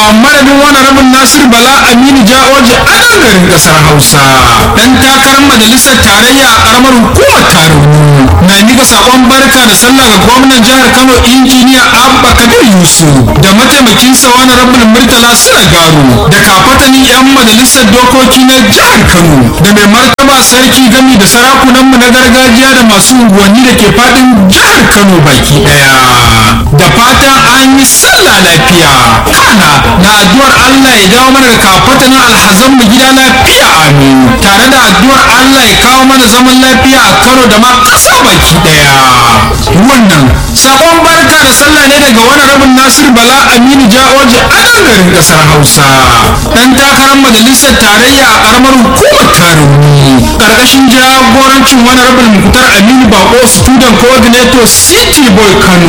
madadin wani rabin nasir bala aminu ja'oji a nan garin kasar hausa dan takarar majalisar tarayya a karamar hukumar tarauni na mika sakon barka da sallah ga gwamnan jihar kano injiniya abba kabir yusuf da mataimakinsa wani rabin murtala garu da kafatanin yan majalisar dokoki na jihar kano da mai martaba sarki gami da sarakunanmu na gargajiya da masu unguwanni da ke fadin jihar kano baki daya da fatan an yi sallah lafiya kana na addu'ar allah ya dawo mana da kafatanin alhazan mu gida lafiya amin tare da addu'ar allah ya kawo mana zaman lafiya a kano da ma ƙasa baki daya wannan sakon barka da sallah ne daga wani rabin nasir bala aminu ja'oji a nan garin ƙasar hausa dan takarar majalisar tarayya a karamar hukumar tarumi karkashin jagorancin wani rabin mukutar aminu bako student coordinator city boy kano